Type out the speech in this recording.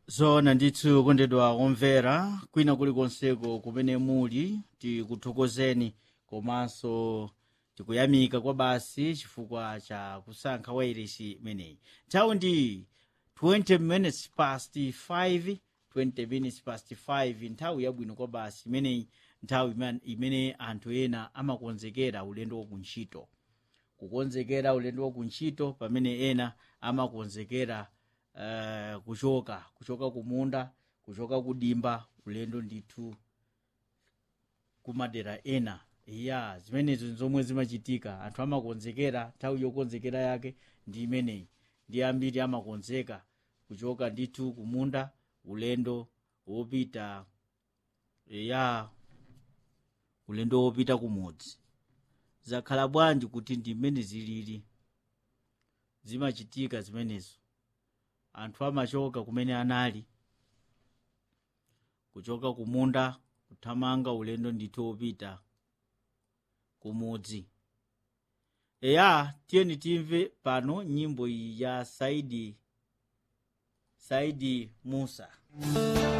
zoona ndithu kondedwa omvera kwina kulikonseko kumene muli tikuthokozeni komanso tikuyamika kwa basi chifukwa cha kusankha wairesi imeneyi nthawi ndi 20 minutes past 5 20 minutes past 5 nthawi yabwino kwa basi imeneyi nthawi iman- imene anthu ena amakonzekera ulendo wakuntchito kukonzekera ulendo wakuntchito pamene ena amakonzekera uh, kuchoka kuchoka kumunda kuchoka kudimba ulendo ndithu kumadera ena ya zimenezo zomwe zimachitika anthu amakonzekera nthawi yokonzekera yake ndi imeneyi ndi ambiri amakonzeka kuchoka ndithu kumunda ulendo wopita ya ulendo wopita kumudzi zakhala bwanji kuti ndi mmene zilili zimachitika zimenezo anthu amachoka kumene anali kuchoka kumunda kuthamanga ulendo ndithu wopita kumudzi eya tiyeni timve pano nyimbo iyi ya saidi saidi musa